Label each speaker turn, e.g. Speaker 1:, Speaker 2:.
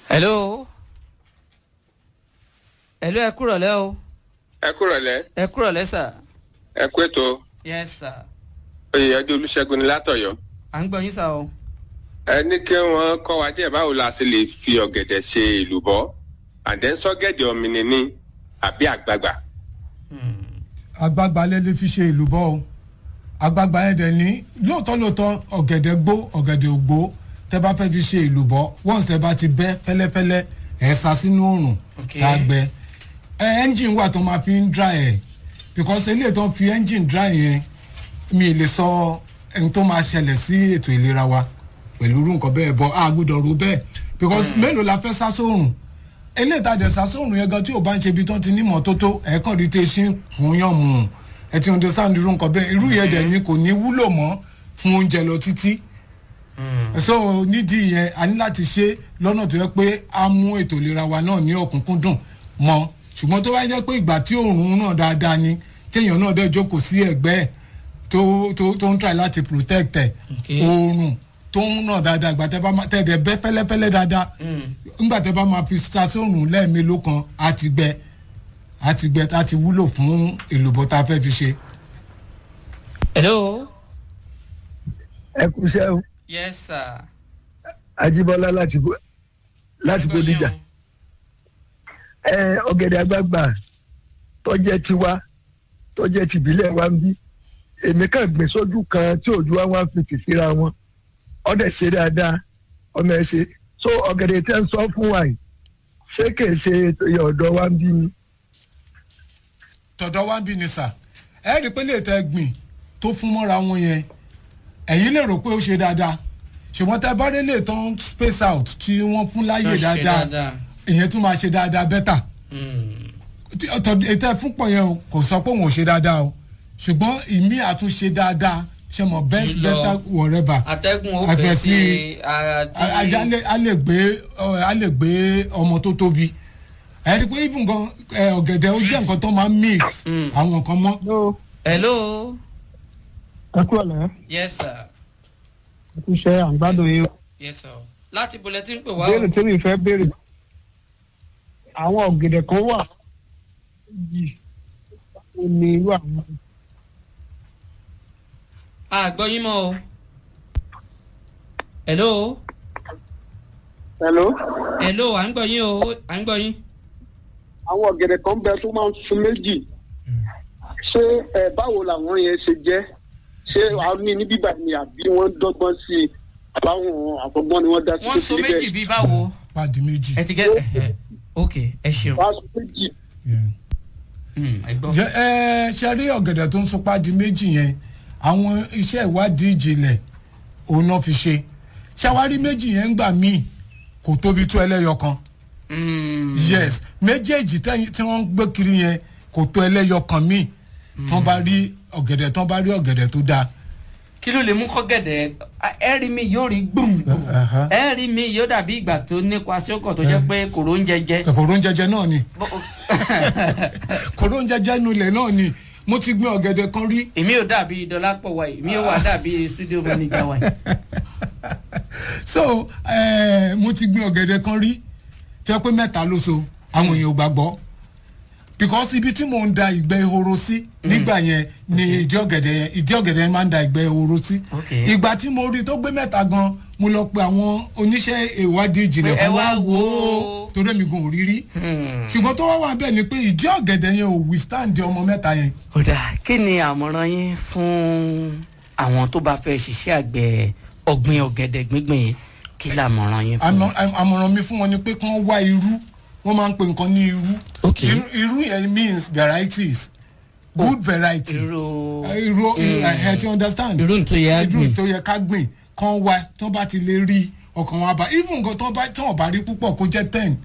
Speaker 1: hello hello ẹ kúrọ̀lẹ́ o
Speaker 2: ẹ kúrọ̀lẹ́
Speaker 1: ẹ kúrọ̀lẹ́ sà
Speaker 2: ẹ kú ètò
Speaker 1: yes sir
Speaker 2: oyèyẹdẹ olùṣègùn ní látọ̀yọ́
Speaker 1: à ń gbọ́ yín sà o.
Speaker 2: ẹ ní kí wọ́n kọ́ wa díẹ̀ báwo la ṣe lè fi ọ̀gẹ̀dẹ̀ ṣe èlùbọ́ àdẹ́sọ́gẹ̀dẹ̀ ọ̀mìnì ni àbí àgbagbà.
Speaker 3: àgbààgbà lè lè fi ṣe ìlú bọ́ o àgbààgbà yẹn dẹ̀ ní lóòótọ́ lóòótọ́ ọ̀gẹ̀dẹ̀ gbó ọ̀gẹ̀dẹ̀ ògbó tẹ́ bá fẹ́ fi ṣe ìlú bọ́ once tẹ́ bá ti bẹ́ fẹ́lẹ́fẹ́lẹ́ ẹ̀ sá sínú òrùn
Speaker 1: Okay.
Speaker 3: tá a gbẹ ẹ ẹ́ńjìn wà tó máa fi ń dry ẹ̀ because eléyìí tó ń fi ẹ́ńjìn dry yẹn mi ì lè sọ ẹni tó máa ṣẹlẹ̀ sí ètò ìlera wa pẹ̀lú irú nǹkan bẹ́ẹ̀ bọ́ a gbọ́dọ̀ ro bẹ́ẹ̀ because mélòó la fẹ́ sá sóòrùn eléyìí tá a dẹ̀ sá sóòrùn yẹn gan tí ò bá ń ṣe ibi tó ti ní mọ́tótó ẹ̀ẹ́kàn rí tẹ́ ṣí fún yàn mú ẹ ti understand irú nǹkan bẹ́ẹ̀ irú yẹn dẹ̀ ni kò ní wúlò mọ́ fún oúnjẹ lọ títí so nídìí yẹn a ní láti ṣe lọ́nà tó yẹ pé a mú ètò ìlera wa náà ní ọ̀kúnkúndùn mọ́ ṣùgbọ́n tó bá jẹ́ pé ìgbà tí òòrùn náà dáadáa ni téèyàn náà dẹ̀ jókòó sí ẹ̀gbẹ́ ẹ̀ tó tó tó ń try láti protect ẹ̀
Speaker 1: Okay.
Speaker 3: òòrùn tó ń nà dáadáa ìgbà tẹ́ bá máa tẹ́ dẹ̀ bẹ́ fẹ́lẹ́fẹ́lẹ́ dáadáa ńgbà tẹ́ bá máa fi sa sóòrùn lẹ́ẹ̀mélòó kan á ti gbẹ á ti gbẹ á ti wúlò fún èlùbọ́ tá a fẹ́ fi ṣe.
Speaker 1: hello
Speaker 4: ẹ kú iṣẹ́ o
Speaker 1: yes sir.
Speaker 4: ajíbọ́lá láti Bo- láti
Speaker 1: À ń gbọ́ yín
Speaker 4: bódìjà
Speaker 1: o.
Speaker 4: ẹ ọ̀gẹ̀dẹ̀ àgbààgbà tọ́jẹ́ tiwa tọ́jẹ́ tìbílẹ̀ wa ń bí èmi kàn gbìn sójú kan tí òjú wa wá fi tì síra wọn ọ̀dẹ̀ ṣe dáadáa ọmọ ẹ ṣe so ọ̀gẹ̀dẹ̀ tẹ́ ń sọ fún wa yìí ṣé kìí ṣe ìyá ọ̀dọ́ wa ń bí ni.
Speaker 3: tọ̀dọ̀ wá ń bí ni sà ẹ rí i pé lè tẹ gbìn tó fún mọ́ra wọn yẹn ẹ̀yin lè rò pé ó ṣe dáadáa ṣùgbọ́n tẹ bá rí lè tán space out tí wọ́n fún láyè
Speaker 1: Tó ṣe
Speaker 3: dáadáa
Speaker 1: dáadáa.
Speaker 3: ìyẹn tún máa ṣe dáadáa bẹ́tà
Speaker 1: Mm.
Speaker 3: tí ọ̀tọ̀ ètò ẹ̀fúnpọ̀ yẹn o kò sọ pé òun ò ṣe dáadáa o ṣùgbọ́n ìmí àtúnṣe dáadáa ṣe mọ̀ best
Speaker 1: Jùlọ.
Speaker 3: better whatever
Speaker 1: atẹ́gùn ó
Speaker 3: Àfẹ́
Speaker 1: fẹ́
Speaker 3: sí-
Speaker 1: sí ara tí.
Speaker 3: a- ajá lè- a lè gbé ọ, a lè gbé ọmọ tó tóbi ẹ rí i pé even gan ẹ, ọ̀gẹ̀dẹ̀ ó jẹ́ nǹkan tó máa ń mix àwọn nǹkan mọ́.
Speaker 1: hello
Speaker 5: ẹ kúrò lẹ́
Speaker 1: yes sir
Speaker 5: ẹ kú iṣẹ́ àgbàdo yìí o.
Speaker 1: yes sir láti bolẹ̀ tí ń pè wá o.
Speaker 5: béèrè tí mi fẹ́ béèrè àwọn ọ̀gẹ̀dẹ̀ kan wà yìí ó ní irú àwọn
Speaker 1: àgbọ̀ yín mọ́ o. hello
Speaker 6: hello
Speaker 1: hello à ń gbọ́ yín o à ń gbọ́ yín.
Speaker 6: àwọn ọ̀gẹ̀dẹ̀ kan bẹ tó máa ń sun méjì ṣé ẹ báwo làwọn yẹn ṣe jẹ́ ṣé àwọn ní ní bíbá ni àbí wọ́n dọ́gbọ́n sí i àbáwọn àfọgbọ́n ni wọ́n dá sí
Speaker 1: wọ́n so
Speaker 6: kékeré
Speaker 1: méjì bíi báwo.
Speaker 3: pàdé méjì.
Speaker 1: ẹ ti gẹ́ ẹ ok ẹ ṣeun.
Speaker 6: wọ́n á so méjì
Speaker 3: Yeah.
Speaker 1: Mm, ẹ gbọ́.
Speaker 3: ṣe ẹ ṣe rí ọ̀gẹ̀dẹ̀ tó ń sopá di méjì yẹn àwọn iṣẹ́ ìwádìí ìjìnlẹ̀ òun náà fi ṣe ṣàwárí méjì yẹn ń gbà míì kò tóbi tó ẹlẹ́yọ kan
Speaker 1: Mm.
Speaker 3: yes méjèèjì tẹ́yìn- tí wọ́n ń gbé kiri yẹn kò tó ẹlẹ́yọ kan míì tán bá rí ọ̀gẹ̀dẹ̀ tán bá rí ọ̀gẹ̀dẹ̀ tó dáa
Speaker 1: kí ló lè mú kọ́gẹ̀dẹ̀ ẹ rí mi yóò rí gbùngbùn
Speaker 3: Aha.
Speaker 1: ẹ rí mi yóò dàbí ìgbà tó nípa sókàn tó jẹ́ pé kòró ń jẹjẹ.
Speaker 3: kòkòrò ń jẹjẹ náà ni
Speaker 1: Bó-
Speaker 3: kòkòrò ń jẹjẹ inú ilẹ̀ náà ni mo ti gbin ọ̀gẹ̀dẹ̀ kan rí
Speaker 1: èmi ò dàbí dọlápọ̀ wáyé èmi ò wà dàbí studio manager wáyé.
Speaker 3: so eh, mo ti gbin ọ̀gẹ̀dẹ̀ kan rí tí wọ́n pé mẹ́ta ló so àwọn èèyàn ò gbàgbọ́ because ibi tí mò ń da ìgbẹ́ ehoro sí nígbà yẹn ni ìdí ọ̀gẹ̀dẹ̀ yẹn ìdí ọ̀gẹ̀dẹ̀ yẹn máa ń da ìgbẹ́ ehoro sí
Speaker 1: Okay.
Speaker 3: ìgbà tí mo rí tó gbé mẹ́ta gan mo lọ pe àwọn oníṣẹ́ ìwádìí ìjìnlẹ̀
Speaker 1: Ẹ
Speaker 3: kan
Speaker 1: wá
Speaker 3: wá
Speaker 1: wò
Speaker 3: wò
Speaker 1: ó.
Speaker 3: ó torí mi gan ò rí rí ṣùgbọ́n tó wá wà bẹ́ẹ̀ ni pé ìdí ọ̀gẹ̀dẹ̀ yẹn ò withstand ọmọ mẹ́ta yẹn
Speaker 1: kódà kí ni àmọ̀ràn yín fún àwọn tó bá fẹ́ ṣiṣẹ́ àgbẹ̀ ọ̀gbìn ọ̀gẹ̀dẹ̀ gbígbìn yìí kí làmọ̀ràn yín fún
Speaker 3: àmọ- àm- àmọ̀ràn mi fún wọn ni pé kí wọ́n wá irú wọ́n máa ń pe nǹkan ní irú
Speaker 1: Okay.
Speaker 3: irú irú yẹn means varieties good variety
Speaker 1: irú
Speaker 3: Eh, irú ẹ ti understand
Speaker 1: irú tó yẹ á
Speaker 3: irú
Speaker 1: gbìn.
Speaker 3: tó yẹ ká gbìn kán wá tó bá ti lè rí ọkàn wọn bá even nǹkan tó bá tó wọn bá rí púpọ̀ kó jẹ́ ten